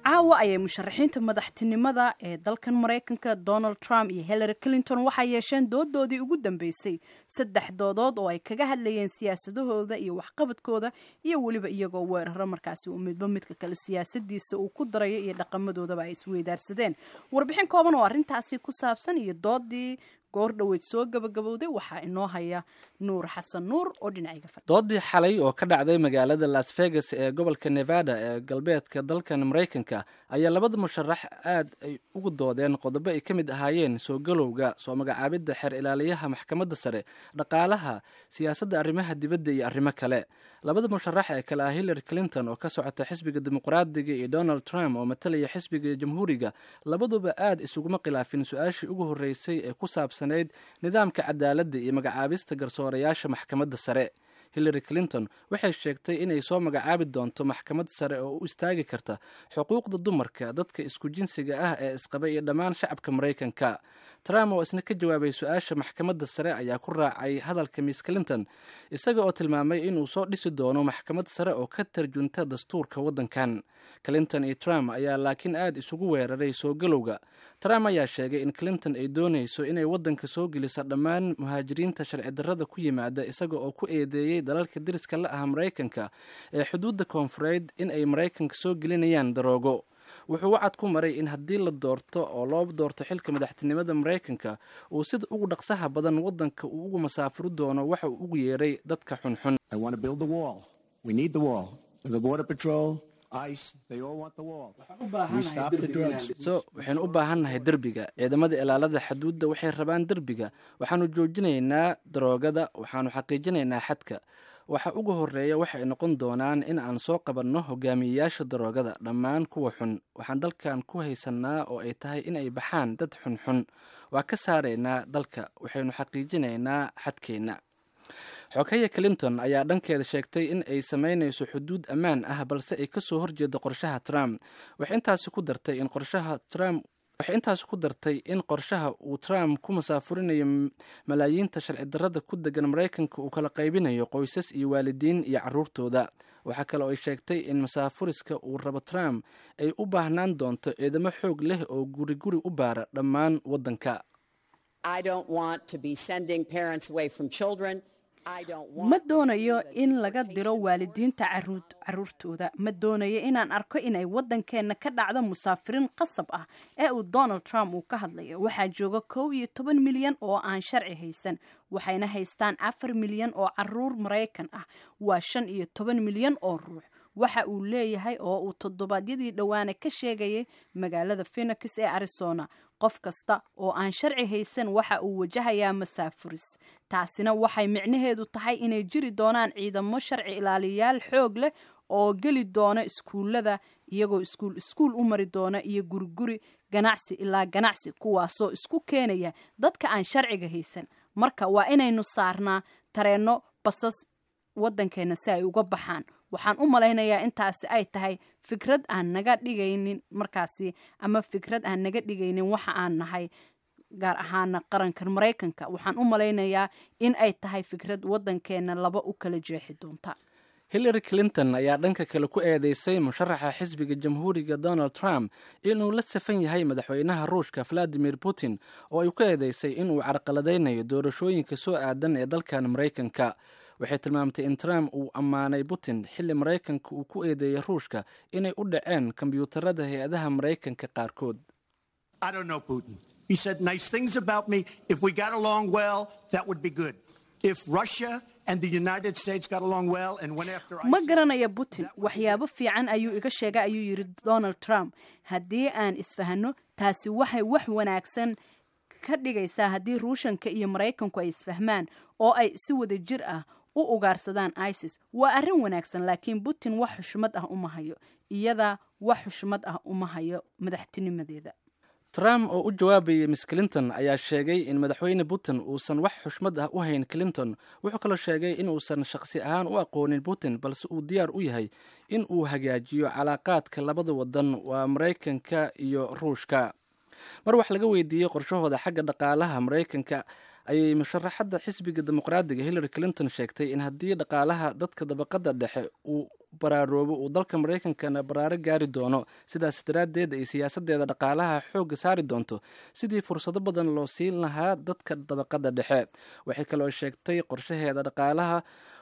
caawa ayay musharaxiinta madaxtinimada ee dalkan maraykanka donald trump iyo hillary clinton waxay yeesheen doodoodii ugu dambeysay saddex doodood oo ay kaga hadlayeen siyaasadahooda iyo waxqabadkooda iyo weliba iyagoo weeraro markaasi uu midba midka kale siyaasadiisa uu ku darayo iyo dhaqamadoodaba ay isweydaarsadeen warbixin kooban oo arrintaasi ku saabsan iyo doodii goor dhoweyd soo gabagabowday waxaa inoo haya nuur xasan nuur oo dhinacayga fadhi doodii xalay oo ka dhacday magaalada las vegas ee gobolka nevada ee galbeedka dalkan maraykanka ayaa labada musharax aad ay ugu doodeen qodobo ay ka mid ahaayeen soo galowga soo magacaabidda xeer ilaaliyaha maxkamadda sare dhaqaalaha siyaasadda arrimaha dibadda iyo arrimo kale labada musharax ee kale ah hillary clinton oo ka socota xisbiga dimuqraadiga iyo donald trump oo matalaya xisbiga jamhuuriga labaduba aad isuguma khilaafin su-aashii ugu horreysay ee ku saabsanayd nidaamka cadaaladda iyo magacaabista garsoorayaasha maxkamadda sare hillary clinton waxay sheegtay inay soo magacaabi doonto maxkamad sare oo u istaagi karta xuquuqda dumarka dadka isku jinsiga ah ee isqaba iyo dhammaan shacabka maraykanka trump oo isna ka jawaabay su-aasha maxkamadda sare ayaa ku raacay hadalka miss clinton isaga oo tilmaamay inuu soo dhisi doono maxkamad sare oo ka tarjunta dastuurka waddankan clinton iyo trump ayaa laakiin aad isugu weeraray soo galowga trump ayaa sheegay in clinton ay doonayso inay waddanka soo geliso dhammaan muhaajiriinta sharci darrada ku yimaada isaga oo ku eedeeyey dalalka deriska la ah maraykanka ee xuduudda koonfureed in ay maraykanka soo gelinayaan daroogo wuxuu wacad ku maray in haddii la doorto oo loo doorto xilka madaxtinimada maraykanka uu sida ugu dhaqsaha badan waddanka uu ugu masaafuri doono waxa uu ugu yeeray dadka xunxun so waxaynu u baahannahay derbiga ciidamada ilaalada xaduudda waxay rabaan derbiga waxaanu joojinaynaa daroogada waxaanu xaqiijinaynaa xadka waxa ugu horeeya waxay noqon doonaan in aan soo qabanno hogaamiyeyaasha daroogada dhammaan kuwa xun waxaan dalkan ku haysanaa oo ay tahay in ay baxaan dad xunxun waa ka saaraynaa dalka waxaynu xaqiijinaynaa xadkeenna xogaya clinton ayaa dhankeeda sheegtay in ay samaynayso xuduud ammaan ah balse ay kasoo horjeedo qorshaha trump waxay intaasi ku dartay in qorshaha trump waxay intaasi ku dartay in qorshaha uu trump ku masaafurinayo malaayiinta sharci darrada ku degan maraykanka uu kala qaybinayo qoysas iyo waalidiin iyo caruurtooda waxaa kale oo ay sheegtay in masaafuriska uu rabo trump ay u baahnaan doonto ciidamo xoog leh oo guri guri u baara dhammaan waddanka ma doonayo in laga diro waalidiinta caruurtooda ma doonayo inaan arko inay waddankeenna ka dhacdo musaafiriin qasab ah ee uu donald trump uu ka hadlayo waxaa jooga kow iyo toban milyan oo aan sharci haysan waxayna haystaan afar milyan oo caruur maraykan ah waa shan iyo toban milyan oo ruux waxa uu leeyahay oo uu toddobaadyadii dhowaane ka sheegayay magaalada phenix ee arizona qof kasta oo aan sharci haysan waxa uu wajahayaa masaafuris taasina waxay micnaheedu tahay inay jiri doonaan ciidamo sharci ilaaliyayaal xoog leh oo geli doona iskuullada iyagoo iskuul iskuul u mari doona iyo guriguri ganacsi ilaa ganacsi kuwaasoo isku keenaya dadka aan sharciga haysan marka waa inaynu saarnaa tareenno basas waddankeena si ay uga baxaan waxaan u malaynayaa intaasi ay tahay fikrad aan naga dhigaynin markaasi ama fikrad aan naga dhigaynin waxa aan nahay gaar ahaana qarankan maraykanka waxaan u malaynayaa in ay tahay fikrad waddankeena laba u kala jeexi doonta hillary clinton ayaa dhanka kale ku eedeysay musharaxa xisbiga jamhuuriga donald trump inuu la safan yahay madaxweynaha ruushka valadimir putin oo ay ku eedeysay inuu carqaladaynayo doorashooyinka soo aadan ee dalkan maraykanka waxay tilmaamtay in trump uu ammaanay putin xilli maraykanka uu ku eedeeyey ruushka inay u dhaceen kombyuutarada hay-adaha maraykanka qaarkood ma garanaya putin waxyaabo fiican ayuu iga sheegay ayuu yidhi donald trump haddii aan isfahno taasi waxay wax wanaagsan ka dhigaysaa haddii ruushanka iyo maraykanku ay isfahmaan oo ay si wada jir ah u ugaarsadaan isis waa arrin wanaagsan laakiin putin wax xushmad ah uma hayo iyadaa wax xushmad ah uma hayo madaxtinimadeeda trump oo u jawaabayay miss clinton ayaa sheegay in madaxweyne putin uusan wax xushmad ah u hayn clinton wuxuu kaloo sheegay inuusan shaqsi ahaan u aqoonin putin balse uu diyaar u yahay in uu hagaajiyo calaaqaadka labada wadan waa maraykanka iyo ruushka mar wax laga weydiiyey qorshahooda xagga dhaqaalaha maraykanka ayay musharaxadda xisbiga dimuqraadiga hillary clinton sheegtay in haddii dhaqaalaha dadka dabaqada dhexe uu baraaroobo uu dalka maraykankana baraaro gaari doono sidaas daraaddeed ay siyaasadeeda dhaqaalaha xoogga saari doonto sidii fursado badan loo siin lahaa dadka dabaqada dhexe waxay kaloo sheegtay qorshaheeda dhaqaalaha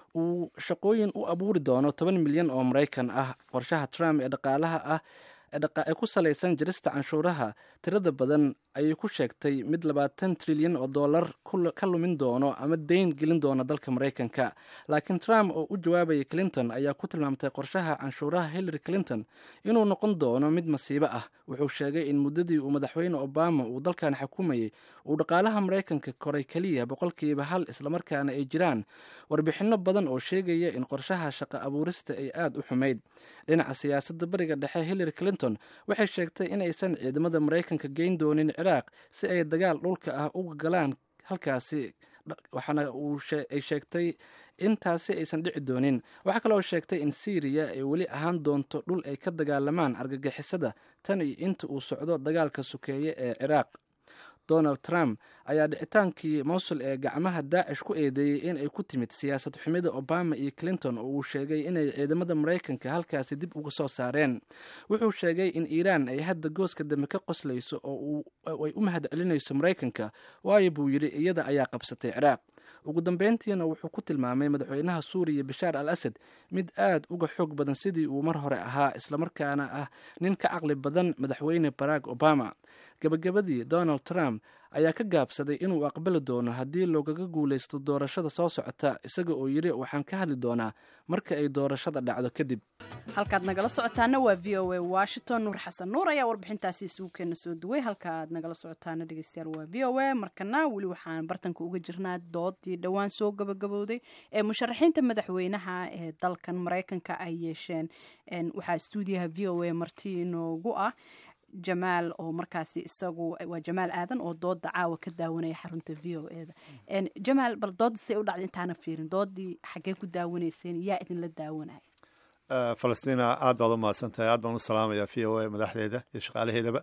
uu shaqooyin u abuuri doono toban milyan oo maraykan ah qorshaha trump ee dhaqaalaha ah ee ku salaysan jirista canshuuraha tirada badan ayay ku sheegtay mid labaatan trilyan oo dollar ka lumin doono ama dayn gelin doona dalka maraykanka laakiin trump oo u jawaabayay clinton ayaa ku tilmaamtay qorshaha canshuuraha hillary clinton inuu noqon doono mid masiibo ah wuxuu sheegay in muddadii uu madaxweyne obama uu dalkan xukumayay uu dhaqaalaha maraykanka koray keliya boqolkiiba hal islamarkaana ay jiraan warbixinno badan oo sheegaya in qorshaha shaqo abuurista ay aada u xumayd dhinaca siyaasadda bariga dhexe hillary clinton waxay sheegtay in aysan ciidamada maraykanka geyn doonin ciraaq si ay dagaal dhulka ah uga galaan halkaasi waxaana ay sheegtay intaasi aysan dhici doonin waxaa kaloo sheegtay in syriya ay weli ahaan doonto dhul ay ka dagaalamaan argagixisada tan iyo inta uu socdo dagaalka sukeeye ee ciraaq donald trump ayaa dhicitaankii mowsul ee gacmaha daacish ku eedeeyey in ay ku timid siyaasad xumida obama iyo clinton oo uu sheegay inay ciidamada maraykanka halkaasi dib uga soo saareen wuxuu sheegay in iiraan ay hadda gooska dambe ka qoslayso oo ay u mahad celinayso maraykanka waayo buu yidhi iyada ayaa qabsatay ciraaq ugu dambeyntiina wuxuu ku tilmaamay madaxweynaha suuriya bashaar al asad mid aad uga xoog badan sidii uu mar hore ahaa islamarkaana ah nin ka caqli badan madaxweyne barack obama gabagabadii donald trump ayaa ka gaabsaday inuu aqbali doono haddii loogaga guulaysto doorashada soo socota isaga oo yidhi waxaan ka hadli doonaa marka ay doorashada dhacdo kadib halkaad nagala socotaana waa v o a washington nuur xasan nuur ayaa warbixintaasi isugu keena soo duway halka aad nagala socotaana dhegeystayaal waa v o a markana weli waxaan bartanka uga jirnaa doodii dhowaan soo gabagabowday ee musharaxiinta madaxweynaha ee dalkan maraykanka ay yeesheen waxaa stuudiyaha v o a marti inoogu ah jamaal oo markaasi isagu waa jamaal aadan oo dooda caawa ka daawanaya xarunta v o eda jamaal bal dooda say u dhacday intaana fiirin doodii xaggee ku daawanayseen yaa idinla daawanaya falastina aad baad u mahadsantahay aad baan u salaamaya v o a madaxdeeda iyo shaqaalaheedaba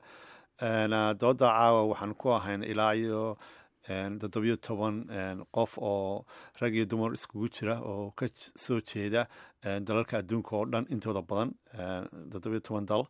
dooda caawa waxaan ku ahayn ilaa iyo toddobiyo toban qof oo rag iyo dumar iskugu jira oo ka soo jeeda dalalka adduunka oo dhan intooda badan toddobiyo toban dal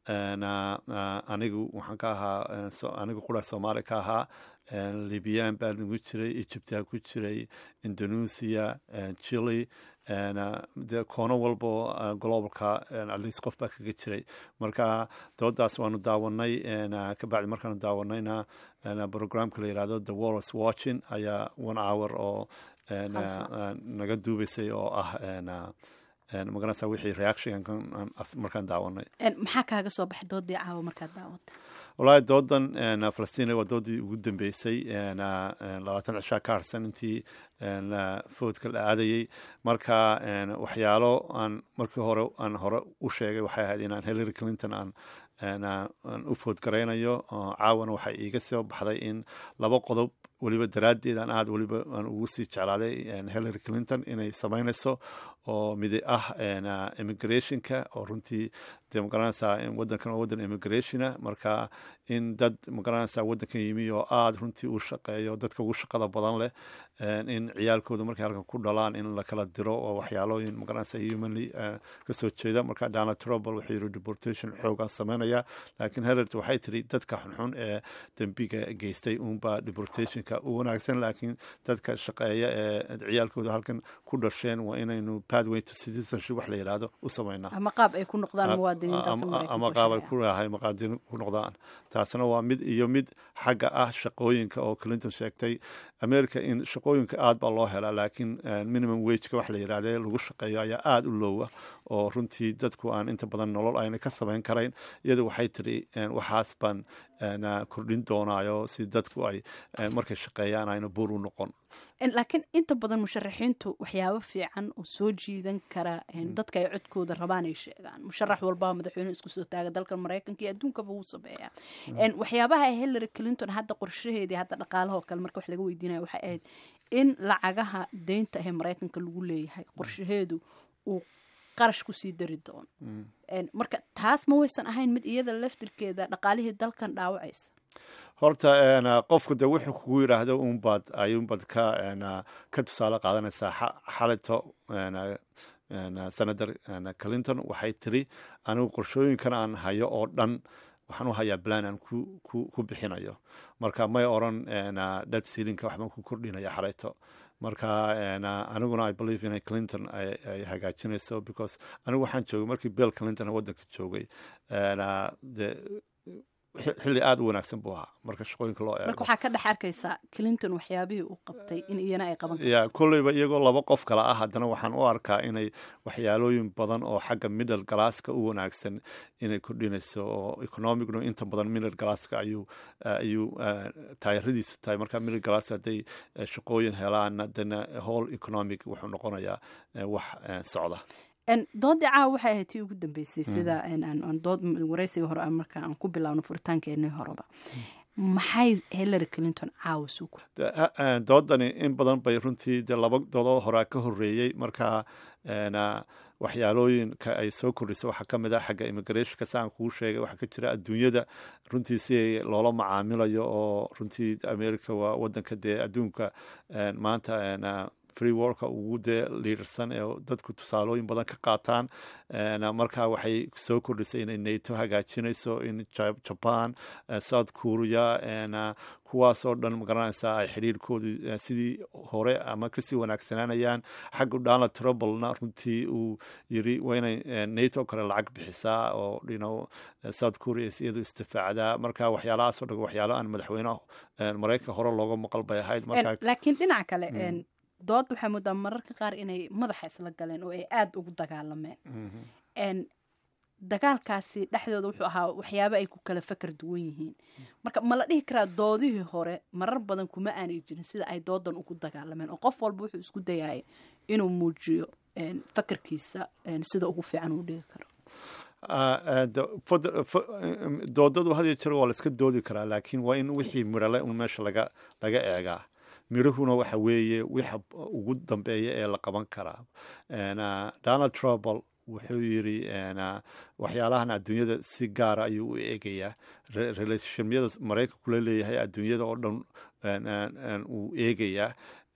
anigu waxaan ka ahaa anigu qura soomaali ka ahaa libiyan baa nagu jiray egypta ku jiray indonesia chile de koono walbo globalka atleast qof baa kaga jiray marka doodaas waanu daawanay kabacdi markaanu daawanayna programka la yihahdo the walls watching ayaa one hour oo naga duubaysay oo ah magaranaysa wixii reaction markaan daawanay maxaa kaaga soo baxay doodii caawa markaad daawata wallaahi doodan falastiin waa doodii ugu dambeysay labaatan cishaa ka harsan intii foodka la aadayey marka waxyaalo aan markii hore aan hore u sheegay waxay ahayd inaan hillary clinton aan aan u foodgaraynayo caawana waxay iiga soo baxday in laba qodob weliba daraaddeed aan aad weliba aan ugu sii jeclaaday hillary clinton inay samaynayso oo midi ah immigrationka oo runtii dee magaranaysaa wadankan waa waddan immigrationa marka in dad magaranaysaa waddankan yimi oo aada runtii u shaqeeyo dadka ugu shaqada badan leh in ciyaalkooda markay halkan ku dhalaan in la kala diro oo waxyaalooyin magaranaysa humanly kasoo jeeda marka donald trump wuxuu yiri deportation xoogaan sameynaya laakiin hillary waxay tiri dadka xunxun ee dembiga geystay uunbaa deportationka u wanaagsan laakiin dadka shaqeeya ee ciyaalkooda halkan ku dhasheen waa inaynu pathway to citizenship wax la yidhaahdo u sameynaa ama qaab ay ku noqdaan muwaadiniin ama qaab ay ku rahay muqaadiniin ku noqdaan taasna waa mid iyo mid xagga ah shaqooyinka oo clinton sheegtay america in shaqooyinka aad baa loo helaa laakiin minimum wageka wax la yidhahde lagu shaqeeyo ayaa aada u loowa oo runtii dadku aan inta badan nolol ayna ka samayn karayn iyadu waxay tiri waxaas baan kordhin doonaayo si dadku ay markay shaqeeyaan ayna buur u noqon laakiin inta badan musharaxiintu waxyaabo fiican oo soo jiidan kara dadka ay codkooda rabaan ay sheegaan musharax walbaa madaxweyne isku soo taaga dalka maraykanka iyo adduunkaba wuu sameeyaa waxyaabaha hillary clinton hadda qorshaheedii hadda dhaqaalahoo kale marka wax laga weydiinaya waxay ahayd in lacagaha deynta ahee maraykanka lagu leeyahay qorshaheedu uu qarash kusii dari doono marka taas ma waysan ahayn mid iyada laftirkeeda dhaqaalihii dalkan dhaawacaysa horta qofku de wuxuu kugu yidhaahdo unbaad ayuunbaad ka ka tusaale qaadanaysaa xalito senator clinton waxay tiri anigu qorshooyinkan aan hayo oo dhan waxaan u hayaa plan aan ku bixinayo marka may oran dad sealinka waxbaan ku kordhinaya xalayto marka aniguna i believe inay clinton ay hagaajinayso because anigu waxaan joogay markii bill clinton waddanka joogay xilli aada u wanaagsan buu ahaa marka shaqooyinka loo eego marka waxaa ka dhex arkaysaa clinton waxyaabihii uu qabtay in iyana ay qaban ya kolleyba iyagoo laba qof kale ah haddana waxaan u arkaa inay waxyaalooyin badan oo xagga middle galaaska u wanaagsan inay kordhinayso oo economicnu inta badan middle galaaska ayuu ayuu taayiradiisu tahay marka middle galaaska hadday shaqooyin helaan haddana whole economic wuxuu noqonayaa wax socda doodii caawa waxay ahayd tii ugu dambeysay sida dood wareysiga hore marka aan ku bilaabno furitaankeenii horeba maxay hillary clinton caawa suuku doodani in badan bay runtii dee laba doodoo horaa ka horeeyey marka waxyaalooyinka ay soo kordhisa waxaa ka mid ah xagga immigrationka saan kuu sheegay waxaa ka jira adduunyada runtii si loola macaamilayo oo runtii america waa wadanka dee adduunka maanta free worka ugu dee liidarsan ee dadku tusaalooyin badan ka qaataan marka waxay soo kordhisay inay nato hagaajinayso in jaban south korea kuwaasoo dhan magaranaysaa ay xidhiirkoodu sidii hore ama kasii wanaagsanaanayaan xagga donald trublena runtii uu yiri waa inay nato kale lacag bixisaa oo dhino south korea iyadu istifaacdaa marka waxyaalahaasoo dhan waxyaalo aan madaxweyneha maraykanka hore looga maqal bay ahayd laakiin dhinaca kale dood waxaa moodaa mararka qaar inay madaxa isla galeen oo ay aada ugu dagaalameen dagaalkaasi dhexdooda wuxuu ahaa waxyaabo ay ku kala fakar duwan yihiin marka ma la dhihi karaa doodihii hore marar badan kuma aanay jirin sida ay doodan ugu dagaalameen oo qof walba wuxuu isku dayaya inuu muujiyo fakarkiisa sida ugu fiican uu dhigi karo doodadu had iyo jeer waa la iska doodi karaa laakiin waa in wixii mirale un meesha laga laga eegaa midhahuna waxa weeye wixa ugu dambeeya ee la qaban karaa donald trouble wuxuu yiri waxyaalahan adduunyada si gaara ayuu u eegayaa relationyada maraykanka kula leeyahay adduunyada oo dhan uu eegayaa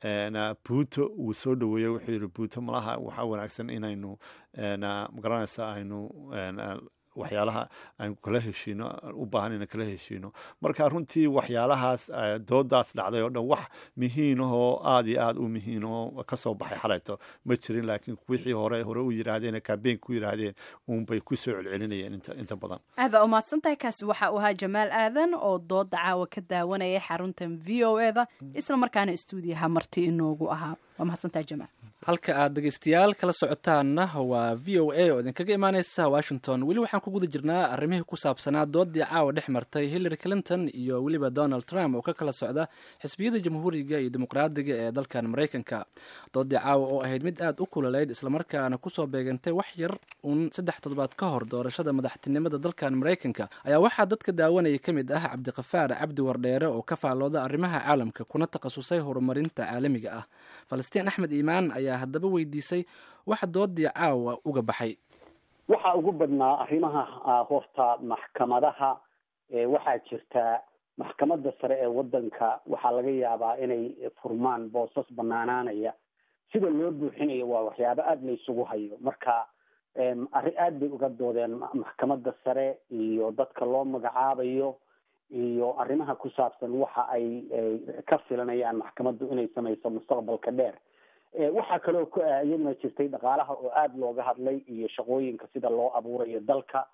buuto uu soo dhaweeyey wuxuu yiri buuto malaha waxaa wanaagsan inaynu magaranaysa aynu waxyaalaha aan kala heshiino u baahan inaan kala heshiino marka runtii waxyaalahaas doodaas dhacday oo dhan wax mihiin ahoo aada iyo aada u mihiin oo kasoo baxay xalayto ma jirin laakiin wixii hore hore u yiraahdeen kambeyn ku yiraahdeen uunbay kusoo celcelinayeen inta badan aada umahadsan tahay kaasi waxa uu ahaa jamaal aadan oo dooda caawa ka daawanaya xaruntan v o eda isla markaana stuudiyaha marti inoogu ahaa waa mahadsantahay jamaal halka aad dhegeystayaal kala socotaanna waa v o a oo idinkaga imaaneysa washington weli waxaan ku guda jirnaa arrimihii ku saabsanaa doodii caawa dhex martay hillary clinton iyo weliba donald trump oo ka kala socda xisbiyada jamhuuriga iyo dimuqraadiga ee dalkan maraykanka doodii caawa oo ahayd mid aad u kulaleyd islamarkaana kusoo beegantay wax yar uun saddex toddobaad ka hor doorashada madaxtinimada dalkan maraykanka ayaa waxaa dadka daawanaya ka mid ah cabdiqafaar cabdi wardheere oo ka faalooda arrimaha caalamka kuna takhasusay horumarinta caalamiga ah falastiin axmed iimaan ayaa haddaba weydiisay waxa doodii caawa uga baxay waxaa ugu badnaa arrimaha horta maxkamadaha waxaa jirta maxkamadda sare ee waddanka waxaa laga yaabaa inay furmaan boosas banaanaanaya sida loo buuxinayo waa waxyaabo aada la isugu hayo marka arrin aad bay uga doodeen maxkamadda sare iyo dadka loo magacaabayo iyo arrimaha ku saabsan waxa ay ka filanayaan maxkamaddu inay samayso mustaqbalka dheer waxaa kaloo iyaduna jirtay dhaqaalaha oo aada looga hadlay iyo shaqooyinka sida loo abuurayo dalka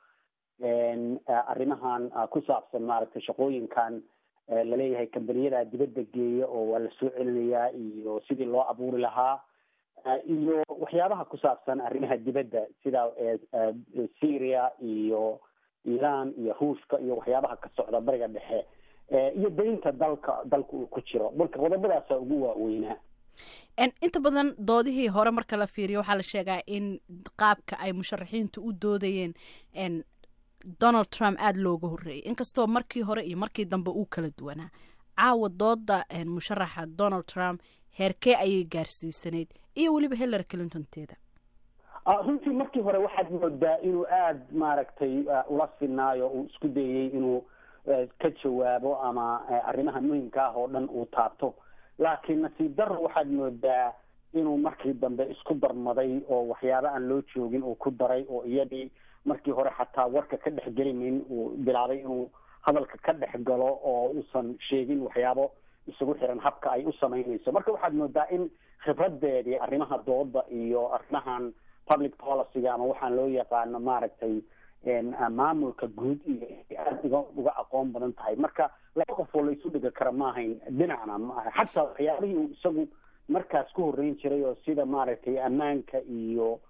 arrimahan ku saabsan maaragtay shaqooyinkan laleeyahay kambaniyada dibadda geeya oo waa la soo celinayaa iyo sidii loo abuuri lahaa iyo waxyaabaha ku saabsan arrimaha dibadda sida syria iyo iran iyo ruushka iyo waxyaabaha ka socda bariga dhexe iyo daynta dalka dalka uu ku jiro marka qodobadaasa ugu waaweynaa inta badan doodihii hore marka la fiiriyo waxaa la sheegaa in qaabka ay musharaxiintu u doodayeen donald trump aada looga horreeyay inkastoo markii hore iyo markii dambe uu kala duwanaa caawa dooda musharaxa donald trump heerkee ayay gaarsiisanayd iyo weliba hillary clinton teeda runtii markii hore waxaad moodaa inuu aada maaragtay ula sinaayo uu isku dayey inuu ka jawaabo ama arrimaha muhimka ah oo dhan uu taabto laakiin nasiib daro waxaad moodaa inuu markii dambe isku darmaday oo waxyaabo aan loo joogin uu ku daray oo iyadii markii hore xataa warka ka dhex gelimayn uu bilaabay inuu hadalka ka dhex galo oo uusan sheegin waxyaabo isugu xiran habka ay u samaynayso marka waxaad moodaa in khibradeedii arrimaha dooda iyo arrimahan public policyga ama waxaan loo yaqaano maaragtay maamulka guud iyo aada uga uga aqoon badan tahay marka laba qof oo la isu dhigi kara ma ahayn dhinacna maaha xataa waxyaabihii uu isagu markaas ku horreyn jiray oo sida maaragtay ammaanka iyo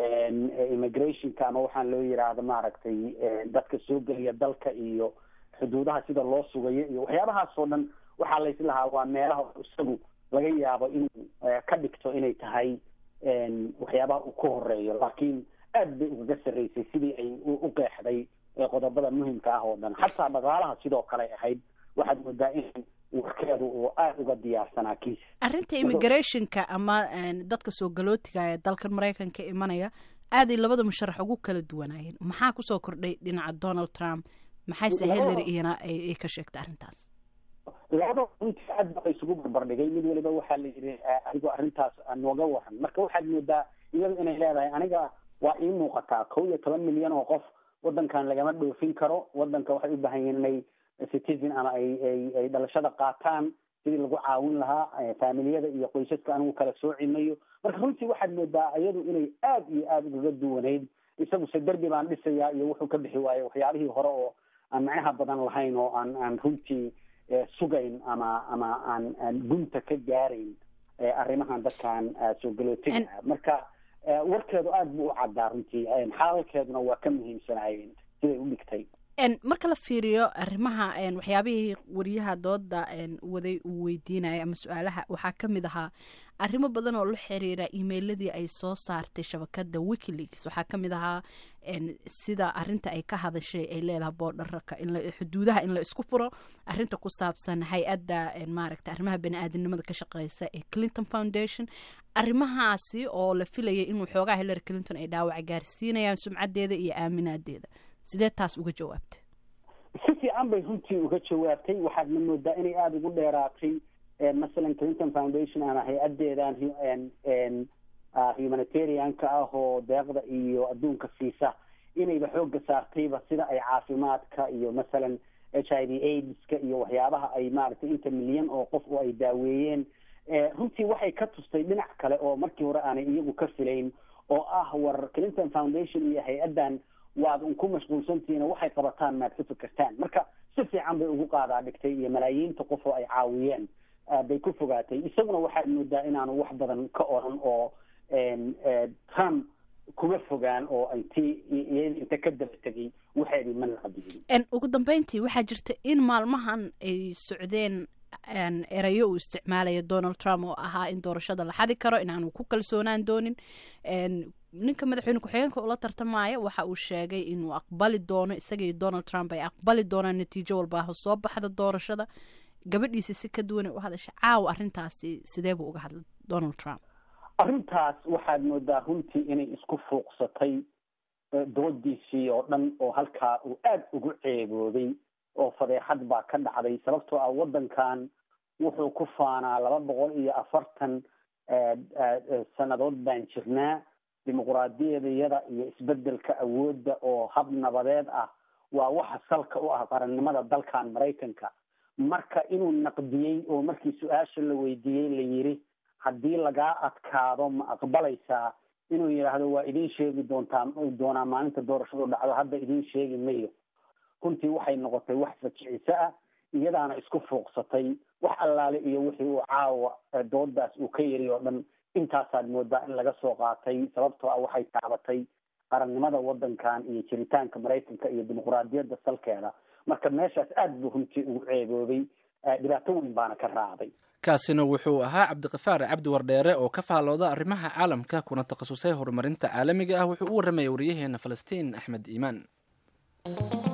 immigrationka ama waxaan loo yidhaahdo maaragtay dadka soo geliya dalka iyo xuduudaha sida loo sugayo iyo waxyaabahaas oo dhan waxaa la islahaa waa meelaha isagu laga yaabo inuu ka dhigto inay tahay waxyaabaha uu ku horeeyo laakiin aad bay ugaga sarreysay sidii ay u qeexday qodobada muhimka ah oo dhan xataa dhaqaalaha sidoo kale ahayd waxaad moodaa in warkeedu uu aada uga diyaarsanaa kiisa arrinta immigrationka ama dadka soo galootiga ee dalkan maraykanka imanaya aaday labada musharax ugu kala duwanaayeen maxaa kusoo kordhay dhinaca donald trump maxayse hillary iyana ay ka sheegtay arrintaas labada runtii aad baa isugu barbardhigay mid waliba waxaa la yidhi adigoo arrintaas nooga waran marka waxaad moodaa iyadu inay leedahay aniga waa ii muuqataa kow iyo toban milyan oo qof wadankan lagama dhoofin karo wadanka waxay u baahan yihiin inay citizen ama ay ay ay dhalashada qaataan sidii lagu caawin lahaa faamiliyada iyo qoysaska anigu kala soocimayo marka runtii waxaad moodaa iyadu inay aad iyo aada ugaga duwanayd isaguse derbi baan dhisayaa iyo wuxuu ka bixi waaye waxyaabihii hore oo aan macnaha badan lahayn oo aan aan runtii sugayn ama ama aan aan gunta ka gaarayn arrimahan dadkan soo galootiga marka warkeedu aada buu u caddaa runtii xaalalkeeduna waa ka muhiimsanaayeen siday u dhigtay marka la fiiriyo arrimaha waxyaabihii wariyaha dooda waday uu weydiinaya ama su-aalaha waxaa ka mid ahaa arrimo badan oo la xiriira emailadii ay soo saartay shabakada wikileaks waxaa ka mid ahaa sida arinta ay ka hadashay ay leedahay boodharaka xuduudaha in la isku furo arinta ku saabsan hay-adda maaragta arrimaha bani-aadamnimada ka shaqeysa ee clinton foundation arrimahaasi oo la filayay in waxoogaa hillary clinton ay dhaawac gaarsiinayaan sumcadeeda iyo aaminaadeeda sidee taas uga jawaabtay si fiican bay runtii uga jawaabtay waxaadna moodaa inay aada ugu dheeraatay masalan clinton foundation ama hay-adeedan humanitarianka ah oo deeqda iyo adduunka siisa inayba xooga saartayba sida ay caafimaadka iyo masalan h i v aidska iyo waxyaabaha ay maaragtay inta milyan oo qof oo ay daaweeyeen runtii waxay ka tustay dhinac kale oo markii hore aanay iyagu ka filayn oo ah war clinton foundation iyo hay-addan waad un ku mashquulsantihiin oo waxay qabataan maad ka fikirtaan marka si fiican bay ugu qaadaa dhigtay iyo malaayiinta qof oo ay caawiyeen bay ku fogaatay isaguna waxaad moodaa inaanu wax badan ka oran oo trump kuma fogaan oo intii inta ka daba tegay waxeedii ma naqdiyin ugu dambeyntii waxaa jirta in maalmahan ay socdeen erayo uu isticmaalaya donald trump oo ahaa in doorashada la xadi karo inaanu ku kalsoonaan doonin ninka madaxweyne ku-xigeenka ula tartamaya waxa uu sheegay inuu aqbali doono isaga iyo donald trump ay aqbali doonaan natiijo walbaaho soo baxda doorashada gabadhiisa si ka duwanay u hadasha caawa arrintaasi sidee buu uga hadlay donald trump arrintaas waxaad moodaa runtii inay isku fuuqsatay doodiisii oo dhan oo halkaa uu aada ugu ceebooday oo fadeexad baa ka dhacday sababtoo ah waddankan wuxuu ku faanaa laba boqol iyo afartan sannadood baan jirnaa dimuquraadiyadayada iyo isbedelka awoodda oo hab nabadeed ah waa waxa salka u ah qarannimada dalkan maraykanka marka inuu naqdiyey oo markii su-aasha la weydiiyey la yiri haddii lagaa adkaado ma aqbalaysaa inuu yidhaahdo waa idiin sheegi doontaa doonaa maalinta doorashadu dhacdo hadda idiin sheegi mayo runtii waxay noqotay wax fajiciso ah iyadaana isku fuuqsatay wax allaale iyo wixii uu caawa doodaas uu ka yiri oo dhan intaasaad moodaa in laga soo qaatay sababtoo ah waxay taabatay qarannimada waddankan iyo jiritaanka maraykanka iyo dimuquraadiyadda salkeeda marka meeshaas aada buu runtii ugu ceeboobay dhibaato weyn baana ka raacday kaasina wuxuu ahaa cabdiqafaar cabdi wardheere oo ka faallooda arrimaha caalamka kuna takhasusay horumarinta caalamiga ah wuxuu u warramaya waryaheena falastiin axmed iimaan